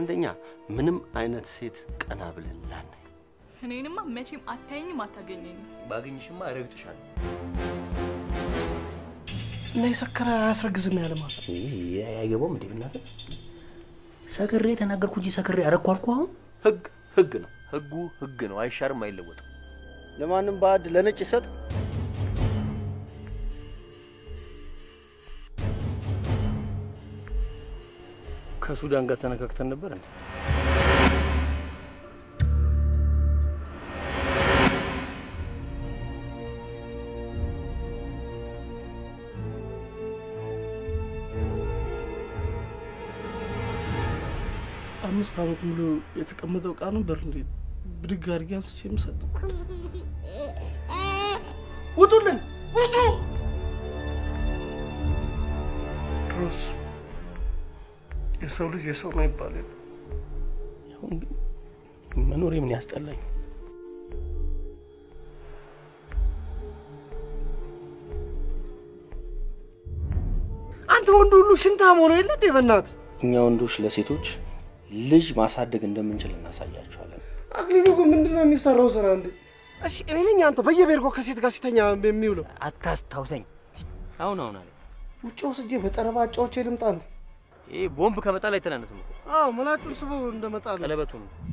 አንደኛ ምንም አይነት ሴት ቀና ብለን ላናይ። እኔንማ መቼም አታየኝም አታገኘኝም። ባገኝሽማ እረግጥሻለሁ። እና የሰከረ አያስረግዝም ያለማ አይገባውም እንዴ ብናትህ ሰክሬ ተናገርኩ እንጂ ሰክሬ አረኩ አልኩ። አሁን ህግ ህግ ነው። ህጉ ህግ ነው፣ አይሻርም፣ አይለወጥም። ለማንም ባዕድ ለነጭ ይሰጥ። ከሱዳን ጋር ተነካክተን ነበር እንዴ? አምስት ዓመት ሙሉ የተቀመጠው ዕቃ ነበር እንዴ? ብድግ አድርጌ አንስቼ የምሰጠው። ውጡልን! ውጡ! ድሮስ የሰው ልጅ የሰው ነው ይባል የለ። አሁን ግን መኖሬ ምን ያስጠላኝ። አንተ ወንድ ሁሉ ሽንታም ሆነ የለ እንዴ? በእናትህ እኛ ወንዶች ለሴቶች ልጅ ማሳደግ እንደምንችል እናሳያቸዋለን። አክሊሉ ግን ምንድን ነው የሚሰራው ስራ እንዴ? እሺ እኔ ነኝ አንተ በየቤርጎ ከሴት ጋር ሲተኛ የሚውለው አታስታውሰኝ። አሁን አሁን አለ ውጭ ወስጄ በጠረባ አጫዎቼ ልምጣ እንዴ? ይሄ ቦምብ ከመጣል አይተናነስም እኮ አዎ መላጩን ስቦ እንደመጣ ነው። ቀለበቱን